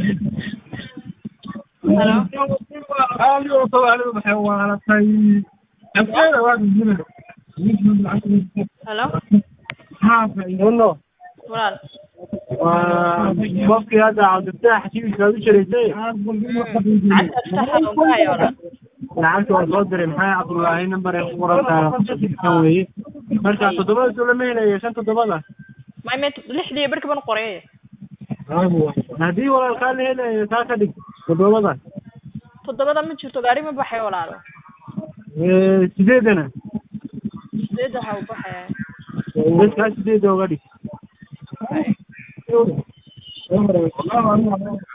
Halo? Uno, Walaal. waa qofkii hadda cabdifatax xajiibkiisa aad u jaraysay Lacagta saxa oo baahay walaal. lacagta waa soo diray maxay cabdullaahi nambar ay ku qoran tahay kan weeye marka toddobada soo lama helayo shan toddobada Ma imeed lixdii barka ban qoray. haddii walaalkaa la helayo taa ka dhig toddobada Toddobada ma jirto gaari ma baxay walaal. Eh, sideedana Sideed waxa uu baxaya. dadkaa sideeda uga dhig